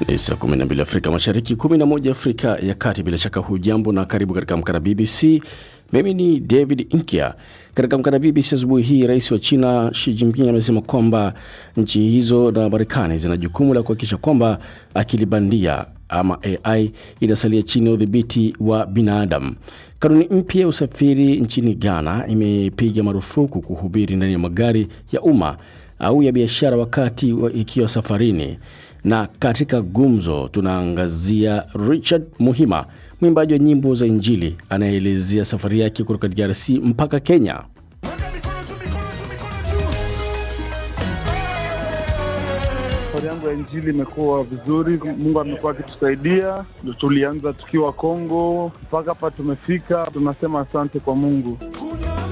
Ni saa 12 Afrika Mashariki, 11 Afrika ya Kati. Bila shaka hujambo na karibu katika Amka na BBC. Mimi ni David Inkia. Katika Amka na BBC asubuhi hii, rais wa China Xi Jinping amesema kwamba nchi hizo na Marekani zina jukumu la kuhakikisha kwamba akili bandia ama AI inasalia chini ya udhibiti wa binadamu. Kanuni mpya ya usafiri nchini Ghana imepiga marufuku kuhubiri ndani ya magari ya umma au ya biashara wakati wa ikiwa safarini. Na katika gumzo tunaangazia Richard Muhima, mwimbaji wa nyimbo za Injili anayeelezea safari yake kutoka DRC mpaka Kenya. Safari yangu ya Injili imekuwa vizuri, Mungu amekuwa akitusaidia. Tulianza tukiwa Kongo mpaka hapa tumefika, tunasema asante kwa Mungu.